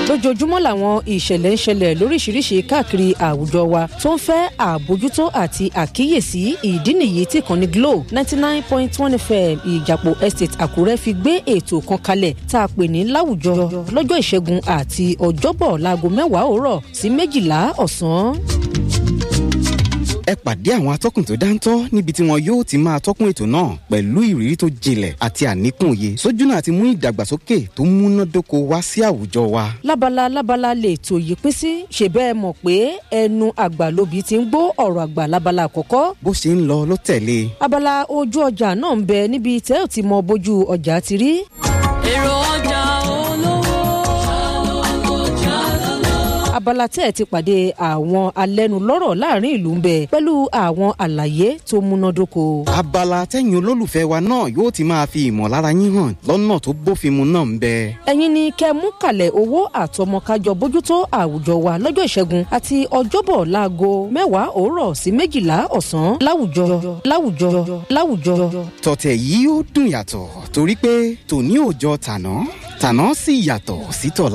lójoojúmọ́ làwọn ìṣẹ̀lẹ̀ ń ṣẹlẹ̀ lóríṣiríṣi káàkiri àwùjọ wa tó ń fẹ́ àbójútó àti àkíyèsí ìdí nìyí tí ìkànnì glo ninety nine point one fm ìjàpọ̀ estate àkúrẹ́ fi gbé ètò kan kalẹ̀ tá a pè ní láwùjọ lọ́jọ́ ìṣẹ́gun àti ọjọ́bọ̀ láago mẹ́wàá òwúrọ̀ sí méjìlá ọ̀sán ẹ pàdé àwọn atọ́kùn tó dáńtọ́ níbi tí wọn yóò ti máa tọ́kùn ètò náà pẹ̀lú ìrírí tó jinlẹ̀ àti àníkùn òye sójúnà àti mú ìdàgbàsókè tó múnádóko wá sí àwùjọ wa. lábala lábala lè tò yí pín sí ṣe bẹ́ẹ̀ mọ̀ pé ẹnu àgbà lóbi ti ń gbó ọ̀rọ̀ àgbà lábala àkọ́kọ́. bó ṣe ń lọ ló tẹ̀lé. abala ojú ọjà náà ń bẹ níbi tẹ́ ò ti mọ bójú ọjà ti rí. èrò ọjà olówó abala tẹ́ ẹ̀ ti pàdé àwọn alẹ́nulọ́rọ̀ láàrin ìlú ń bẹ pẹ̀lú àwọn àlàyé tó múnádóko. abala tẹ́yìn olólùfẹ́ wa náà yóò ti máa fi ìmọ̀lára yín hàn lọ́nà tó bófin mu náà ń bẹ. ẹ̀yin ni kẹ́ mú kalẹ̀ owó àtọmọkájọ bójútó àwùjọ wa lọ́jọ́ ìṣẹ́gun àti ọjọ́bọ̀ láago mẹ́wàá òwúrọ̀ sí méjìlá ọ̀sán láwùjọ láwùjọ láwùjọ. tọ̀tẹ̀ yìí ó dùn yàtọ̀ torí pé tòní ò jọ tàná tàná sì yàtọ̀ sí tọ̀la.